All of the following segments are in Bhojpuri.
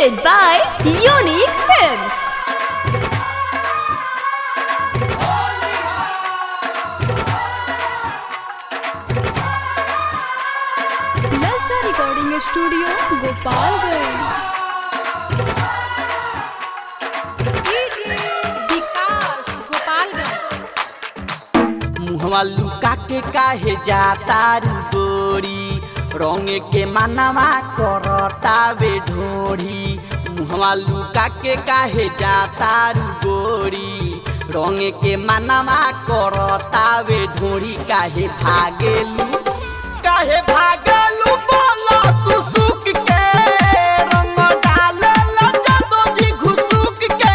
Presented by Unique Films. ललचा रिकॉर्डिंग स्टूडियो गोपालगंज विकास गोपालगंज मुहवा लुका के काहे जाता रू गोरी रंग के मनवा करता वे ढोरी मुहवा लुका के काहे जाता रू गोरी रंग के मनवा करता वे ढोरी काहे भागेलू काहे भागेलू बोलो सुसुक के रंग डालेला जादो जी घुसुक के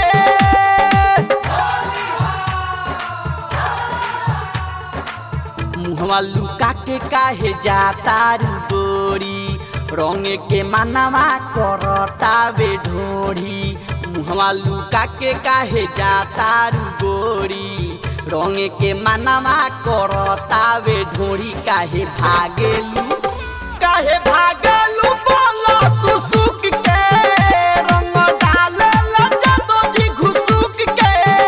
मुहवा लुका के काहे जाता रू गोरी रंग के मनवा करता वे ढोरी मुहवा लुका के काहे जाता रू गोरी रंग के मनवा करता वे ढोरी काहे भागेलू काहे भागेलू बोलो सुसुक के रंग डालेला जादो जी घुसुक के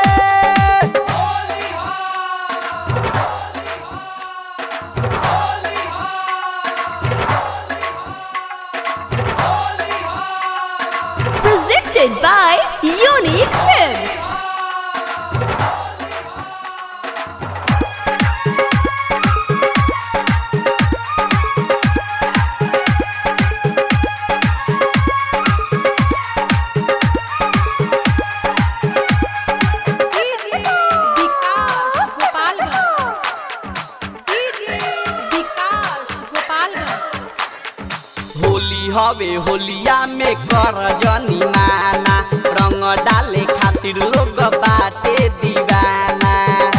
Presented by Unique Films. विकास गोपालगंज विकास गोपालगंज होली हवे होलिया में कर जनी माना रंग डाले खातिर लोग बाटे दीवाना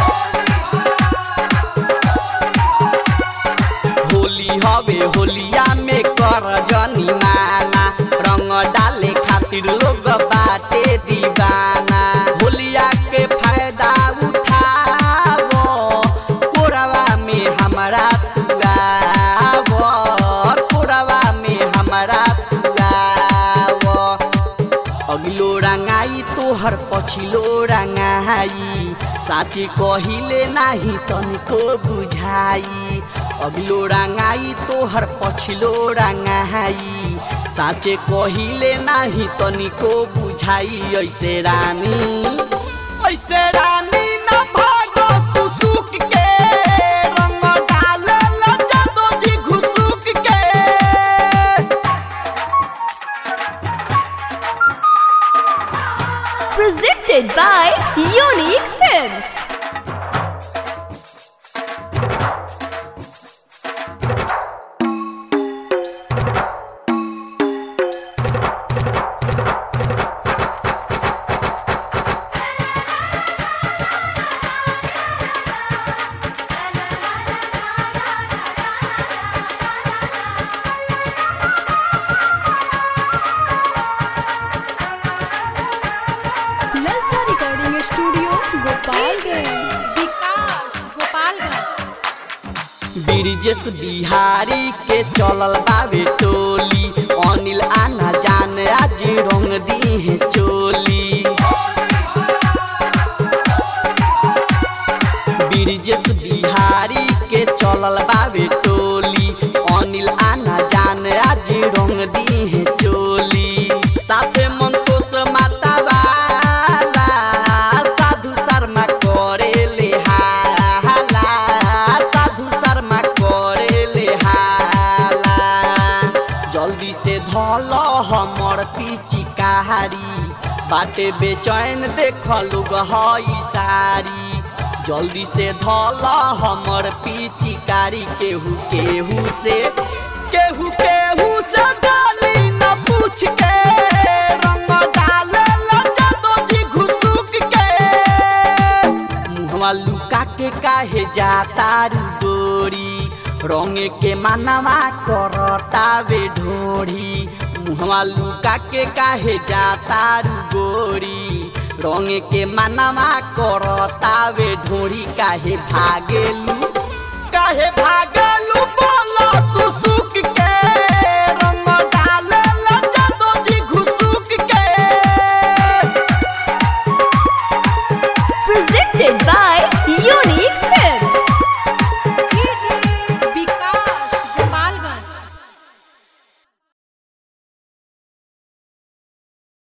होली हवे होलिया में कर जनी माना रंग डाले खातिर लोग बाटे दीवाना होलिया के फायदा उठावो कोरवा में हमरा तुगावो कोरवा में हमरा तुगावो अगिलो रंगाई तोहर पछिलो रंगाई साँचे कहिले नाही तनिको बुझाई अगिलो रंगाई तोहर पछिलो रंगाई साँचे कहिले नाही तनिको बुझाई ऐसे रानी ऐसे रानी न भागो सुसुक के रंग डालेला जादो जी घुसुक के Presented by Unique Films. ललचा रिकॉर्डिंग स्टूडियो गोपालगंज विकास गोपालगंज ब्रिजेश बिहारी के चलल बाबे टोली अनिल आना जान आज रंग दी है चोली ब्रिजेश बिहारी के चलल बाबे टोली अनिल आना जान आज रंग दी है चोली साथे मंतोष माता वाला साधु शर्मा करे ले हाला साधु शर्मा करे ले हाला जल्दी से धल हमर पिचिकारी बाटे बेचैन देख लोग हई सारी जल्दी से धल हमर पिचिकारी केहू केहू से केहू केहू से डाली न पूछ के रंग डालेला जादो जी घुसुक के मुहवा लुका के काहे जाता रू गोरी रंग के मनवा करता वे ढोरी मुहवा लुका के काहे जाता रू गोरी रंग के मनवा करता वे ढोरी काहे भागेलू काहे भागेलू बोलो सुसुक के रंग डालेला जादो जी घुसुक Presented by